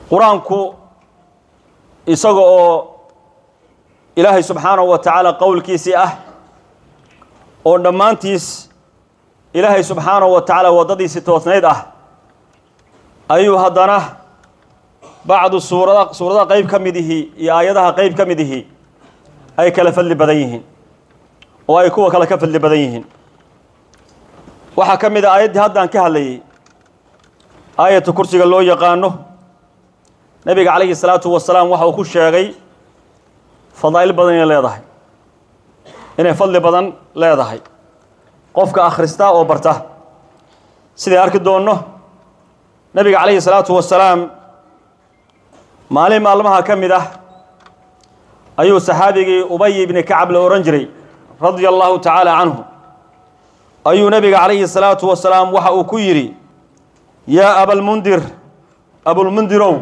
qur-aanku isaga oo ilaahay subxaanahu wa tacaala qowlkiisii ah oo dhammaantiis ilaahay subxaanahu wa tacaala waddadiisii toosnayd ah ayuu haddana bacdu suurada suuradaha qeyb ka mid ihii iyo aayadaha qeyb ka mid ihii ay kala fadli badan yihiin oo ay kuwa kale ka fadli badan yihiin waxaa ka mid a aayaddii haddaan ka hadlayay aayatu kursiga loo yaqaano nebiga calayhi salaatu wasalaam waxa uu ku sheegay fadaa'il badan inay leedahay inay fadli badan leedahay qofka akhrista oo barta siday arki doonno nebiga calayhi salaatu wasalaam maalin maalmaha ka mid ah ayuu saxaabigii ubay ibni kacab la odhan jiray radia allahu tacaala canhu ayuu nebiga calayhi salaatu wasalaam waxa uu ku yidhi yaa abalmundir abulmundirow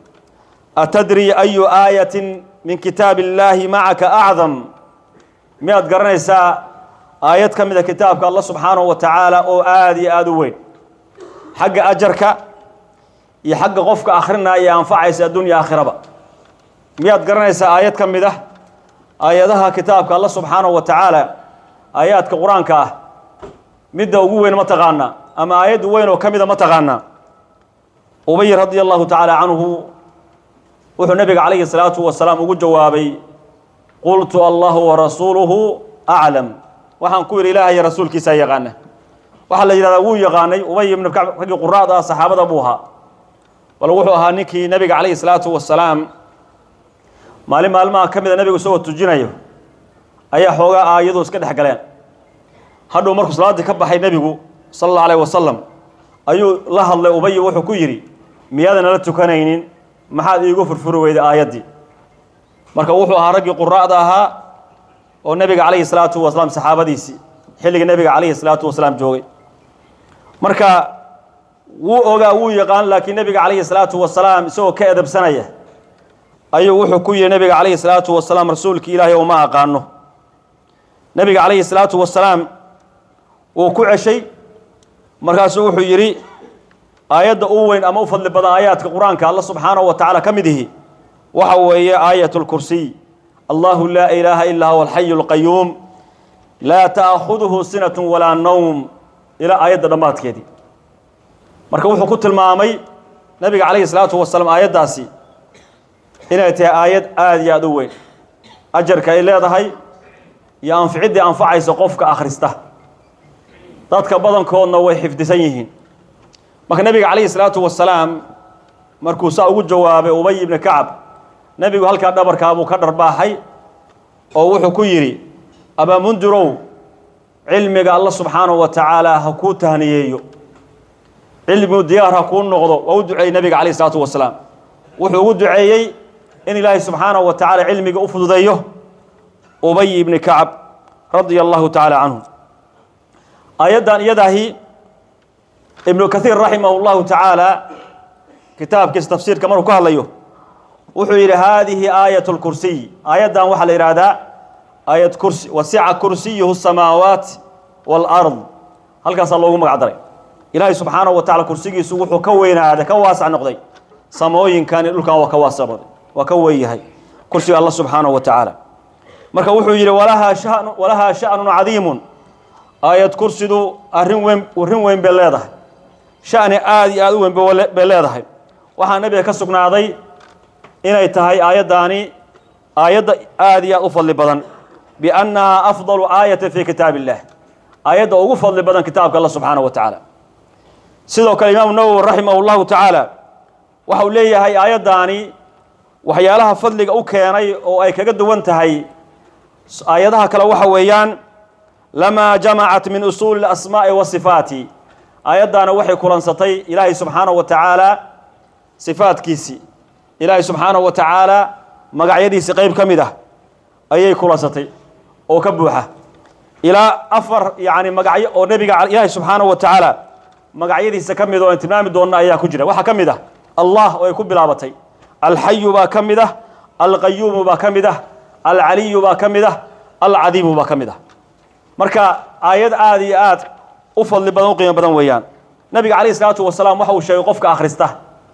atadri ayu aayatin min kitaabi illaahi macaka acdam miyaad garanaysaa aayad ka mida kitaabka allah subxaanahu wa tacaala oo aada iyo aada u weyn xagga ajarka iyo xagga qofka akhrinaya ee anfacaysa addunya aakhiraba miyaad garanaysaa aayad ka mid ah aayadaha kitaabka allah subxaanahu wa tacaala aayaadka qur-aanka ah midda ugu weyn ma taqaanaa ama aayadda weyn oo ka mida ma taqaanaa ubay radia allahu tacaala canhu wuxuu nebiga calayhi salaatu wasalaam ugu jawaabay qultu allahu warasuuluhu aclam waxaan ku yidhi ilaahay rasuulkiisaa yaqaana waxaa la yidhahdaa wuu yaqaanay ubay ibnu kacb raggii quraada ah saxaabada buu ahaa bal wuxuu ahaa ninkii nebiga calayhi salaatu wasalaam maalin maalmaha ka mida nebigu isagoo tujinayo ayaa xoogaa aayadu iska dhex galeen hadhuu markuu salaaddii ka baxay nebigu sala allahu alayh wasalam ayuu la hadlay ubay wuxuu ku yidhi miyaadan nala tukanaynin maxaad iigu furfuri weyday aayaddii marka wuxuu ahaa raggii quraa'da ahaa oo nebiga calayhi salaatu wasalaam saxaabadiisii xilliga nebiga calayhi salaatu wasalaam joogay marka wuu ogaa wuu yaqaan laakiin nebiga calayhi salaatu wasalaam isagoo ka edabsanaya ayuu wuxuu ku yidhi nebiga calayhi salaatu wasalaam rasuulkii ilaahay uma aqaano nebiga calayhi salaatu wasalaam wuu ku ceshay markaasuu wuxuu yidhi aayadda u weyn ama u fadli badan aayaadka qur-aanka alla subxaanahu wa tacaala ka mid ihi waxa weeye aayat lkursiy allahu laa ilaaha ilaa huwa alxayu alqayuum laa ta'khuduhu sinatu walaa nowm ilaa aayadda dhammaadkeedii marka wuxuu ku tilmaamay nebiga calayhi salaatu wasalaam aayaddaasi inay tahay aayad aada iyo aada u weyn ajarka ay leedahay iyo anficiddii anfacaysa qofka akhrista dadka badankoodna way xifdisan yihiin marka nebiga calayhi salaatu wasalaam markuu saa ugu jawaabay ubay ibni kacab nebigu halkaa dhabarkaabuu ka dharbaaxay oo wuxuu ku yidhi abaamundirow cilmiga alla subxaanahu wa tacaala ha kuu tahniyeeyo cilmigu diyaar ha kuu noqdo waa u duceeyey nebiga calayhi salaatu wasalaam wuxuu ugu duceeyey in ilaahay subxaanahu wa tacaala cilmiga u fududeeyo ubay ibni kacab radia allahu tacaala canhu aayaddan iyadaahi ibnu kaiir raximah llahu tacaala kitaabkiisa tafsiirka markuu ka hadlayo wuxuu yidhi haadihi aayat lkursiy aayaddan waxaa la yidhaahdaa aayad kursi wasica kursiyuhu samaawaat waalard halkaasaa loogu magac daray ilaahay subxaanahu wa tacala kursigiisu wuxuu ka weynaaday ka waasac noqday samooyinkan iyo dhulkan waa ka waasac noqday waa ka weyn yahay kursiga alla subxaanahu wa tacaala marka wuxuu yidhi walahaa shan walahaa sha'nun cadiimun aayad kursidu arrin weyn arrin weyn bay leedahay sha'ni aada iyo aada u weyn bay leedahay waxaa nebiga ka sugnaaday inay tahay aayaddaani aayadda aada iyo aad u fadli badan biannahaa afdalu aayatin fii kitaab illah aayadda ugu fadli badan kitaabka alla subxaanahu wa tacaala sidoo kale imaamu nawowi raximah llahu tacaala waxa uu leeyahay aayaddaani waxyaalaha fadliga u keenay oo ay kaga duwan tahay aayadaha kale waxa weeyaan lamaa jamacat min usuuli اlasmaa'i wasifaati aayaddaana waxay kulansatay ilaahay subxaanahu wa tacaala sifaadkiisii ilaahay subxaanahu wa tacaala magacyadiisi qeyb ka mid ah ayay kulansatay oo ka buuxa ilaa afar yani magacyo oo nebiga ilaahay subxaanahu wa tacaala magacyadiisa ka mid oo aan tilmaami doonna ayaa ku jira waxaa ka mid ah allah oo ay ku bilaabatay alxayu baa ka mid ah alqayuumu baa ka mid ah alcaliyu baa ka mid ah alcadiimu baa ka mid ah marka aayad aada iyo aad u fadli badan u qiimo badan weeyaan nabiga calayhi salaatu wasalaam waxa uu sheegay qofka akhrista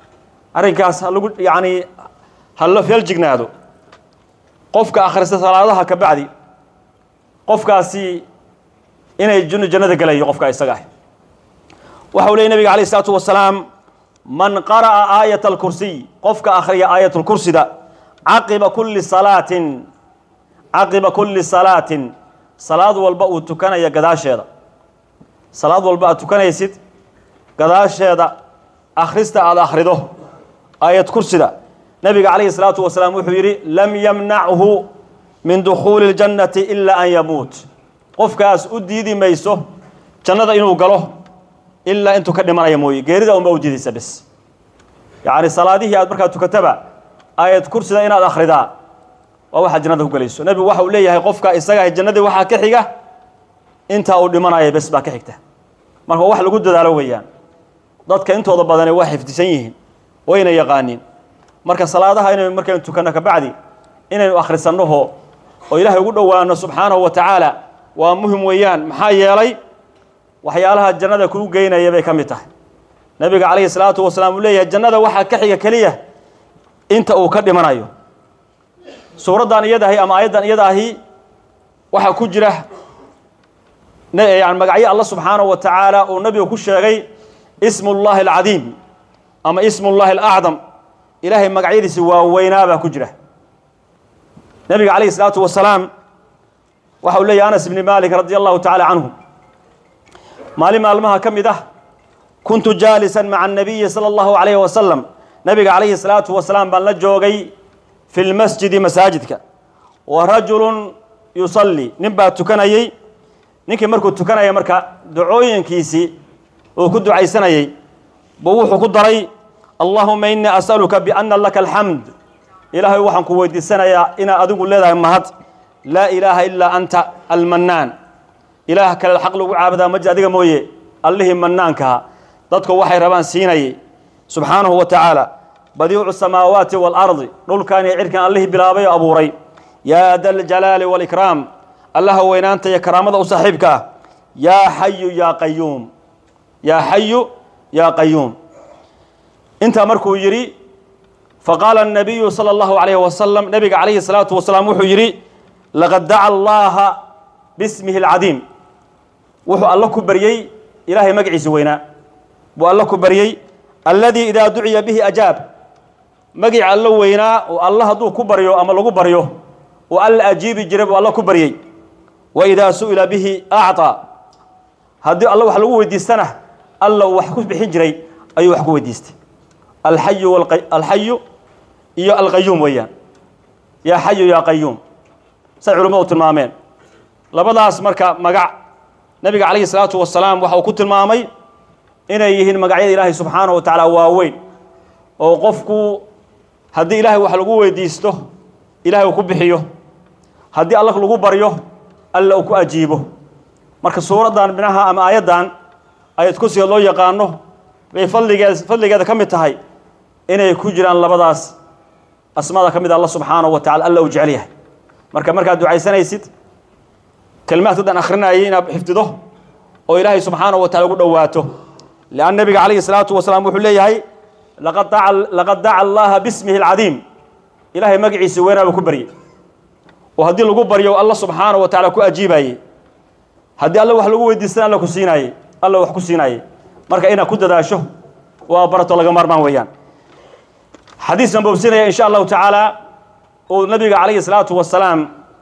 arrinkaas ha lagu yacni ha la feeljignaado qofka akhrista salaadaha ka bacdi qofkaasi inay jun jannada gelayo qofka isaga ah waxa uu leeyay nabiga alayh isalaatu wasalaam man qara'a aayat alkursiy qofka akhriya aayat lkursida caqiba kulli salaatin caqiba kulli salaatin salaad walba uu tukanaya gadaasheeda salaad walba aad tukanaysid gadaasheeda akhrista aada akhrido aayad kursida nabiga calayhi salaatu wasalaam wuxuu yidhi lam yamnachu min dukhuuli اljannati ilaa an yamuut qofkaas u diidi mayso jannada inuu galo ilaa intuu ka dhimanaya mooye geerida unba u diidaysa bes yacni salaadihii aad markaa tukataba aayad kursida inaad akhridaa waa waxaad jannada ku gelayso nebigu waxa uu leeyahay qofka isaga jannadii waxaa ka xiga intaa uu dhimanaya bes baa ka xigta marka wax lagu dadaalo weeyaan dadka intooda badane waa xifdisan yihiin wayna yaqaaniin marka salaadaha inaynu markaynu tukanno ka bacdi inaynu akhrisannoho oo ilaahay ugu dhowaano subxaanahu wa tacaala waa muhim weeyaan maxaa yeelay waxyaalaha jannada kuu geynaya bay ka mid tahay nebiga calayhi salaatu wasalaam uu leeyahay jannada waxaa ka xiga keliya inta uu ka dhimanayo suuraddan iyadahi ama aayaddan iyada ahi waxaa ku jira yani magacyo alla subxaanahu wa tacaala uu nebigu ku sheegay ismu llahi alcadiim ama ismu llahi alacdam ilaahay magacyadiisi waaweynaa baa ku jira nebiga calayhi salaatu wasalaam waxa uu leeyahy anas ibni malik radi allahu tacaala canhu maalin maalmaha ka mid ah kuntu jaalisan maca annabiyi sala allahu calayhi wasalam nebiga calayhi salaatu wasalaam baan la joogay fi lmasjidi masaajidka wa rajulun yusalli nin baa tukanayey ninkii markuu tukanaya marka ducooyinkiisii uu ku ducaysanayey buu wuxuu ku daray allahuma innii as'aluka bianna laka alxamd ilaahay waxaan ku weydiisanayaa inaad adigu leedahay mahad laa ilaaha ilaa anta almannaan ilaah kale xaq lagu caabudaa maji adiga mooye allihii mannaankaha dadku waxay rabaan siinayay subxaanahu wa tacaala badiicu samaawaati waalardi dhulkan iyo cirkan allihii bilaabay oo abuuray yaa da aljalaali waalikraam allaha weynaanta iyo karaamada u saaxiibka ah yaa xayu yaa qayuum yaa xayu yaa qayuum intaa markuu yidhi faqaala الnabiyu salى اllahu عalayh wasalam nebiga calayhi الsalaatu wasalaam wuxuu yidhi laqad daca allaha bismihi اlcadiim wuxuu alla ku baryey ilaahay magaciisa weynaa buu alla ku baryey alladii idaa duciya bihi ajaab magic allo weynaa oo alla hadduu ku baryo ama lagu baryo oo alla ajiibi jiray buu alla ku baryey wa idaa su'ila bihi acطaa haddii alla wax lagu weydiistana alla uu wax ku bixin jiray ayuu wax ku weydiistay alxayu alxayu iyo alqayuum weeyaan yaa xayu yaa qayuum say culimmadu tilmaameen labadaas marka magac nebiga calayhi salaatu wasalaam waxa uu ku tilmaamay inay yihiin magacyada ilaahay subxaanahu wa tacaala waaweyn oo qofku haddii ilaahay wax lagu weydiisto ilahay uu ku bixiyo haddii alla lagu baryo alla uu ku ajiibo marka suuraddan minaha ama aayaddan ayad kursiga loo yaqaano bay fadligeed fadligeeda ka mid tahay inay ku jiraan labadaas asmaada ka mid a alla subxaanahu wa tacala alla uu jecel yahay marka markaad ducaysanaysid kelmaadkadan akhrinayay inaad xifdido oo ilaahay subxaanahu wa tacala ugu dhowaato lianna nebiga calayhi salaatu wasalaam wuxuu leeyahay laqad daca laqad daca allaha bismihi alcadiim ilaahay magaciisa weynaaba ku baryey oo haddii lagu baryo alla subxaanahu wa tacala ku ajiibaayey haddii alla wax lagu weydiistana alla ku siinaayey alla wax ku siinaayey marka inaad ku dadaasho waa barato laga maarmaan weeyaan xadiiskan boobsinaya in sha allahu tacaala uu nabiga calayhi salaatu wasalaam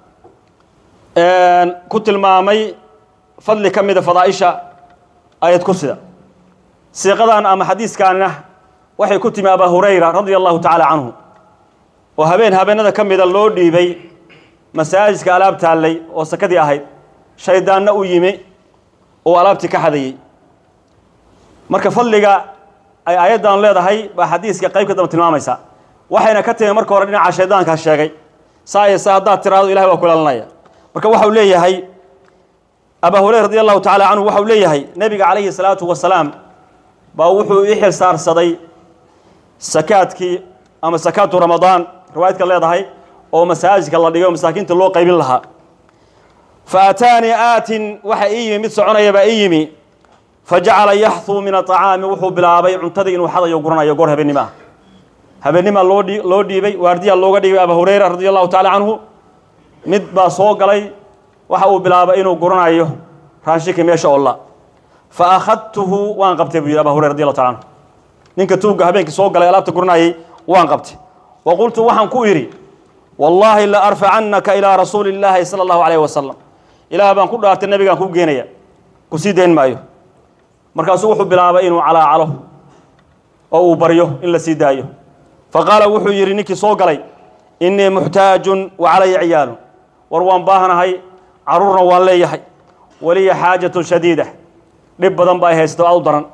ku tilmaamay fadli ka mida fadaaisha ayad kursida siiqadan ama xadiiskaanina waxay ku timi abaa hurayra radia allahu tacaala canhu oo habeen habeenada ka mida loo dhiibay masaajidka alaab taallay oo sakadii ahayd shaydaanna u yimi oo alaabtii ka xadayey marka fadliga ay aayaddan leedahay baa xadiiska qayb ka damba tilmaamaysa waxayna ka timi marka hore dhinaca shaydaankaa sheegay saa iyo saa haddaad tiraado ilahay waa kulaalinaya marka waxau leeyahay abaa hurayra radi allahu tacala canhu waxau leeyahay nebiga calayhi salaatu wasalaam baa wuxuu ii xil saarsaday sakaadkii ama sakaatu ramadaan riwaayadka leedahay oo masaajidka la dhigay oo masaakiinta loo qaybin lahaa fa aataanii aatin waxa ii yimi mid soconaya baa ii yimi fa jacala yaxthuu min aطacaami wuxuu bilaabay cuntadii inuu xadayo guranayo goor habeenimo ah habeenimaa loo dhi loo dhiibay waardiyaa looga dhiibay aba hurayra radi allahu tacala canhu mid baa soo galay waxa uu bilaabay inuu guranayo raashinka meesha olla fa akhadtuhu waan qabtay buu yidhi aba hurayra radi allahu tacala canhu ninka tuugga habeenkii soo galay alaabta guranayay waan qabtay wa qultu waxaan ku idhi wallaahi la arfacannaka ilaa rasuuli illaahi sala allahu calayhi wasalam ilaah baan ku dhaartay nabigaan kuu geenaya ku sii dayn maayo markaasuu wuxuu bilaabay inuu calaacalo oo uu baryo in la sii daayo fa qaala wuxuu yidhi ninkii soo galay innii muxtaajun wa calaya ciyaalun war waan baahanahay carruurna waan leeyahay waliya xaajatun shadiida dhib badan ba ay haysato aad u daran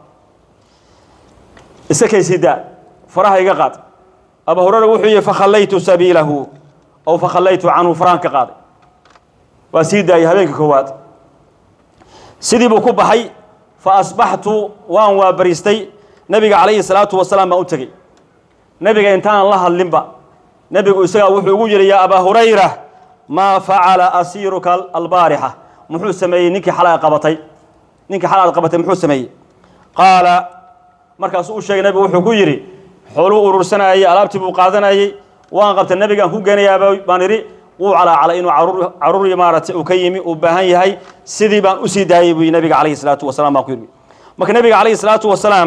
iska kay sii daa faraha iga qaad aba hurera wuxuu yihi fakhallaytu sabiilahu ow fakhallaytu canhu farahan ka qaaday waa sii daayay habeenka koowaad sidii buu ku baxay fa asbaxtu waan waabariistay nebiga calayhi salaatu wasalaam baan u tegey nebiga intaanan la hadlinba nebigu isagaa wuxuu ugu yidhi yaa abaa hurayra maa facala asiiruka albaarixa muxuu sameeyey ninkii xalay qabatay ninkii xalay aad qabatay muxuu sameeyey qaala markaasuu u sheegay nebigu wuxuu ku yidhi xooluu urursanayay alaabtii buu qaadanayay waan qabtay nebigaan ku geenayaa baan idhi wuu calaacalay inuu caruur caruur maaragtay uu ka yimi uu baahan yahay sidii baan usii daayey buu nebiga calayhi salaatu wasalaam baan ku yidhi marka nebiga calayhi salaatu wasalaam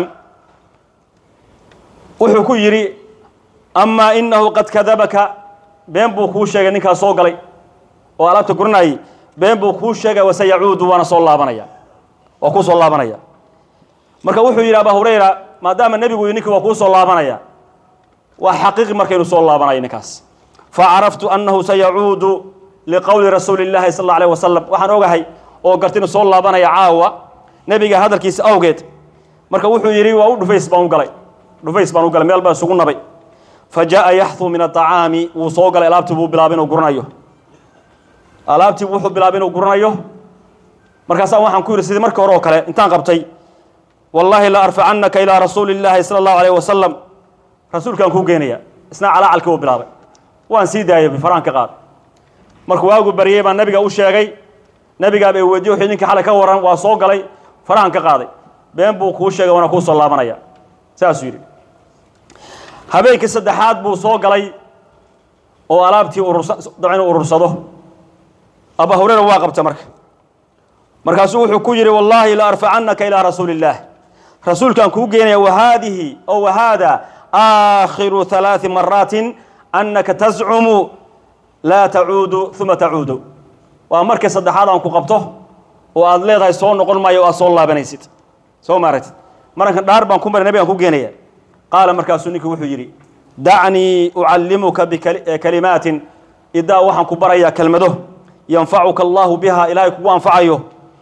wuxuu ku yidhi amaa inahu qad kadabaka been buu kuu sheegay ninkaas soo galay oo alaabta guranayay been buu kuu sheegay wase yacuudu waana soo laabanaya waa kuu soo laabanaya marka wuxuu yidhi abaa hurayra maadaama nebigu yidhi ninkii waa kuu soo laabanaya waa xaqiiqi markaynu soo laabanayo ninkaas facaraftu annahu sayacuudu liqowli rasuuli llahi sal alla alayh wasalam waxaan ogahay oo garta inuu soo laabanaya caawa nebiga hadalkiisa awgeed marka wuxuu yidhi waa u dhufays baan u galay dhufays baan u galay meel baa isugu nabay fa jaa'a yaxuu min aacaami wuu soo galay alaabtii buu bilaabay inuu guranayo alaabtii wuxuu bilaabay inuu guranayo markaasaa waxaan ku yidhi sidii markii hore oo kale intaan qabtay wallaahi la arfacannaka ilaa rasuuli llaahi sala allahu alayh wasalam rasuulkaan kuu geenaya isna calaacalkii uu bilaabay waan sii daayay faraan ka qaad markuu waagu baryey baan nabiga u sheegay nabigaaba i weydiye wuxuu ninkii xalay ka waran waa soo galay farahan ka qaaday been buu kuu sheegay waana kuu soo laabanaya saasuu yidhi habeenkii saddexaad buu soo galay oo alaabtii urursa daba inuu urursado aba hurera waa qabta marka markaasuu wuxuu ku yidhi wallaahi la arfacannaka ilaa rasuuli illaah rasuulkaan kuu geenaya wahaadihi o wahaada aakhiru halaati maraatin annaka tascumu laa tacuudu uma tacuudu waa markii saddexaad aan ku qabto oo aad leedahay soo noqon maayo o aad soo laabanaysid soo maaragtid marankan dhaar baan ku maray nabigaan ku geenaya qaala markaasuu ninkii wuxuu yidhi dacnii ucallimuka bikalimaatin idaa waxaan ku barayaa kelmado yanfacuka allaahu biha ilaahay kugu anfacayo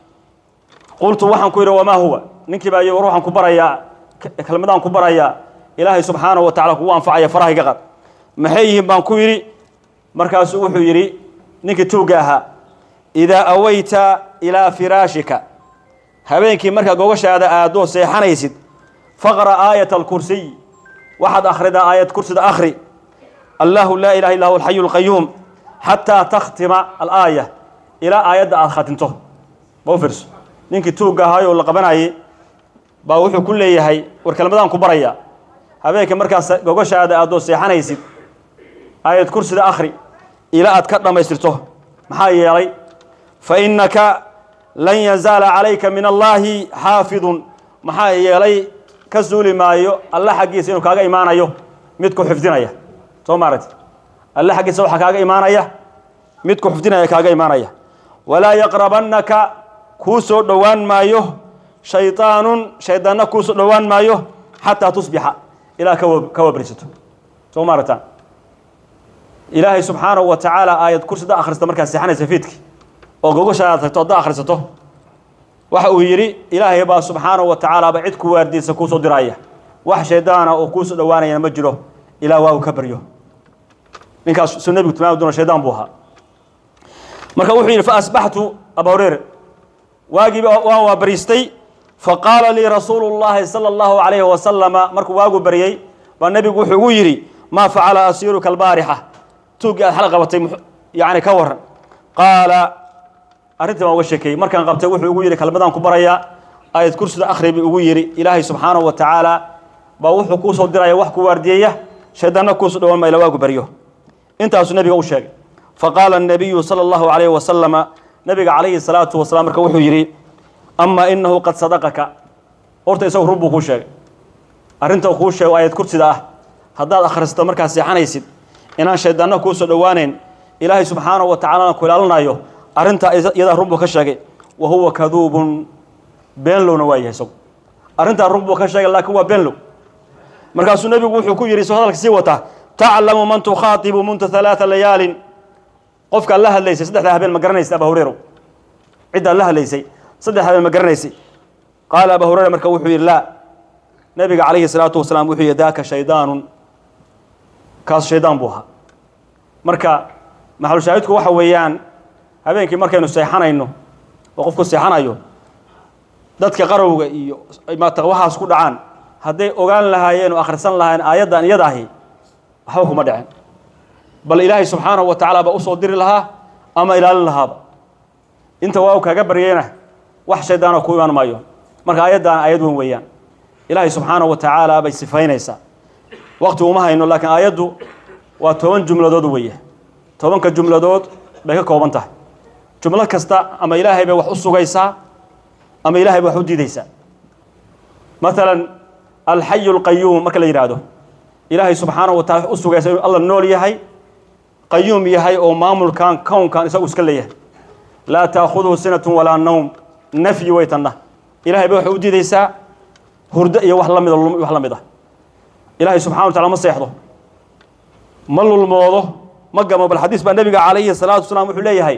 qultu waxaan ku yidhi wamaa huwa ninkii baa war waxaan ku barayaa kelmadaan ku barayaa ilaahay subxaanahu wa tacala kugu anfacaya farahayga qad maxay yihiin baan ku yidhi markaasuu wuxuu yidhi ninkii tuugga ahaa idaa awayta ilaa firaashika habeenkii markaa gogashaada aadoo seexanaysid faqra aayat alkursiy waxaad akhridaa aayad kursida akhri allahu laa ilaha illa huwa alxayu alqayuum xataa takhtima alaaya ilaa aayadda aada khatinto ma u fiirso ninkii tuugga ahaayoo la qabanayay baa wuxuu ku leeyahay war kelmadaan ku baraya habeenkii markaas gogashaada aadoo seexanaysid aayad kursida akhri ilaa aad ka dhammaystirto maxaa yeelay fa innaka lan yazaala calayka min allaahi xaafidun maxaa yeelay ka suuli maayo alle xaggiisa inuu kaaga imaanayo mid ku xifdinaya soo maaragti alle xaggiisa waxaa kaaga imaanaya mid ku xifdinaya kaaga imaanaya walaa yaqrabannaka kuu soo dhowaan maayo shayطaanun shaydaanna kuu soo dhowaan maayo xataa tusbixa ilaa ka wabrisato soo maaragtaan ilaahay subxaanahu wa tacaala aayad kursida akhrista markaad seexanaysa fiidki oo gogashaadaad tagto haddaa akhrisato waxa uu yidhi ilaahay baa subxaanahu wa tacaalaaba cid ku waardiisa kuu soo diraya wax shaydaana oo kuu soo dhowaanayana ma jiro ilaa waa uu ka baryo ninkaas suu nebigu tilmaami doona shaydaan buu ahaa marka wuxuu yidhi fa asbaxtu aba hureyre waagiiba waan waa bariistay fa qaala lii rasuulu llaahi sala allahu calayhi wasalama markuu waagu baryey baa nebigu wuxuu igu yidhi maa facala asiiruka albaarixa tuuggii aad xal qabatay yacni ka warran qaala arrintii baan uga sheekeeyey markaan qabtay wuxuu igu yidhi kelmadaan ku barayaa aayad kursida akhri buu igu yidhi ilaahay subxaanahu wa tacaala baa wuxuu kuu soo diraya wax ku waardiyeeya shaydaanna kuusu dhowaan mayla waagu baryo intaasuu nebiga u sheegay faqaala الnabiyu salى اllahu alayhi wasalama nebiga calayhi salaatu wasalaam marka wuxuu yidhi ama inahu qad sadaqaka horta isagu run buu kuu sheegay arrinta kuu sheego ayad kursida ah haddaad akhrisato markaad seexanaysid inaan shaydaanna kuusoo dhowaanayn ilaahay subxaanahu wa tacaalana ku ilaalinayo arrintaa iyadaa run buu ka sheegay wa huwa kaduubun beenlowna waa yahay isagu arrintaa run buu ka sheegay laakiin waa beenlow markaasuu nebigu wuxuu ku yidhi soo hadalka sii wataa taclamu man tukhaatibu munta halaaa layaalin qofkaad la hadlaysay saddexdaa habeen ma garanaysa aba hureyrow ciddaad la hadlaysay saddex habeen ma garanaysay qaala aba hureyra marka wuxuu yidhi laa nebiga calayhi salaatu wasalaam wuxuu yidhi daaka shaydaanun kaas shaydaan buu ahaa marka maxalushaahidku waxa weeyaan habeenkii markaynu seexanayno oo qofku seexanayo dadka qarowga iyo maata waxaas ku dhacaan hadday ogaan lahaayeen oo akhrisan lahaayeen aayaddan iyada ahi waxba kuma dhicin bal ilaahay subxaanahu wa tacaala baa usoo diri lahaa ama ilaalin lahaaba inta waa u kaaga baryeyna wax shaydaana ku imaan maayo marka aayaddan aayad weyn weeyaan ilaahay subxaanahu wa tacaala bay sifaynaysaa waqti uma hayno laakiin aayaddu waa toban jumladood weeye tobanka jumladood bay ka kooban tahay jumlad kasta ama ilaahay bay wax u sugaysaa ama ilaahay bay wax u diidaysaa maalan alxayu alqayuum marka la yidhaahdo ilaahay subxaanahu wa tacala u sugaysa inuu alla nool yahay qayuum yahay oo maamulkan kownkan isagu iska leeyahay laa taakhuduhu sinatun walaa nawm nafyi way tanna ilahay bay waxay u diidaysaa hurdo iyo wax la mida lulm wax la mid ah ilaahay subxana wa tacala ma seexdo ma lulmoodo ma gamo bal xadiis baa nebiga calayhi salaatu wasalaam wuxuu leeyahay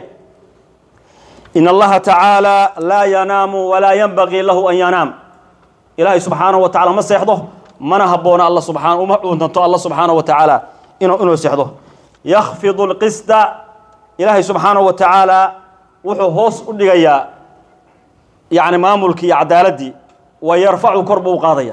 in allaha tacaala laa yanaamu walaa yanbagii lahu an yanaam ilaahay subxaanahu wa tacala ma seexdo mana habboona alla subxana uma cuntanto alla subxaanahu wa tacaala inuu inuu seexdo yakhfidu alqisda ilaahay subxaanahu wa tacaala wuxuu hoos u dhigayaa yacni maamulkii iyo caddaaladdii wa yarfacu kor buu u qaadaya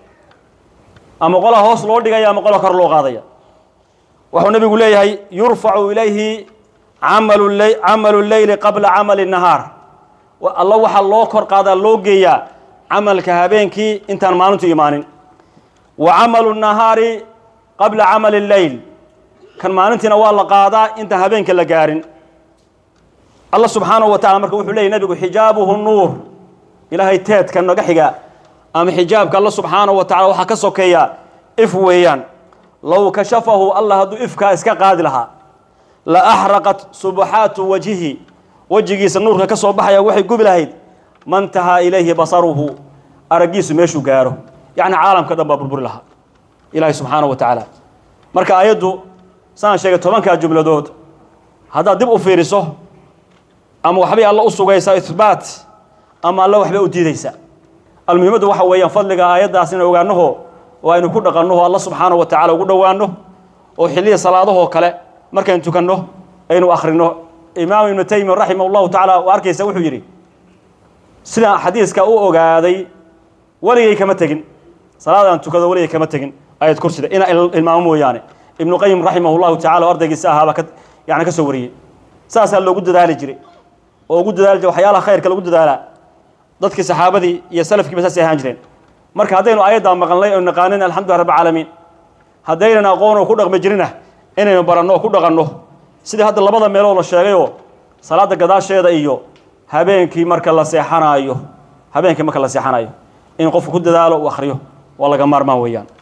ama qolaa hoos loo dhigaya ama qolaa kor loo qaadaya wuxuu nebigu leeyahay yurfacu ilayhi camalu ley camalu leyli qabla camali nahaar alla waxaa loo kor qaadaa loo geeyaa camalka habeenkii intaan maalintu imaanin wa camalu nahaari qabla camali leyl kan maalintiina waa la qaadaa intaan habeenka la gaarin alla subxaanahu wa tacala marka wuxuu leeyay nebigu xijaabuhu nuur ilaahay teedka naga xiga ama xijaabka alla subxaanahu wa tacala waxaa ka sokeeya if weeyaan low kashafahu allah hadduu ifkaa iska qaadi lahaa la axraqat subaxaatu wajhihi wejigiisa nuurka ka soo baxaya waxay gubi lahayd mantahaa ilayhi basaruhu araggiisu meeshuu gaaro yacni caalamka dhan baa burburi lahaa ilaahay subxaanahu wa tacaala marka aayaddu saan sheegay tobankaa jumladood haddaad dib u fiiriso ama waxbay alla u sugaysaa ihbaat ama alla waxbay u diidaysaa almuhimaddu waxa weeyaan fadliga aayaddaas inay ogaanaho oo aynu ku dhaqannoho alla subxaanahu wa tacala ugu dhowaanno oo xilliya salaadahoo kale markaynu tukanno aynu akhrino imaam ibnu taymiya raximah allahu tacala oo arkaysa wuxuu yidhi sidaan xadiiska u ogaaday weligay kama tegin salaadaan tukado weligay kama tegin ayad kursida ina ilmaamo mooyaane ibnu qayim raximah llahu tacala oo ardaygiisa ahaabaa ka yani ka soo wariyey saasaa loogu dadaali jiray oo ugu dadaali jiray waxyaalaha khayrka lagu dadaalaa dadkii saxaabadii iyo salafkiiba saasay ahaan jireen marka haddaynu aayaddaa maqalnay oo naqaanin alxamdulilah rabbi caalamiin haddaynan aqoon oo ku dhaqmi jirina inaynu baranno oo ku dhaqanno sidii hadda labada meelood la sheegayoo salaadda gadaasheeda iyo habeenkii marka la seexanaayo habeenkii marka la seexanayo in qofku ku dadaalo uu akhriyo waa laga maarmaan weeyaan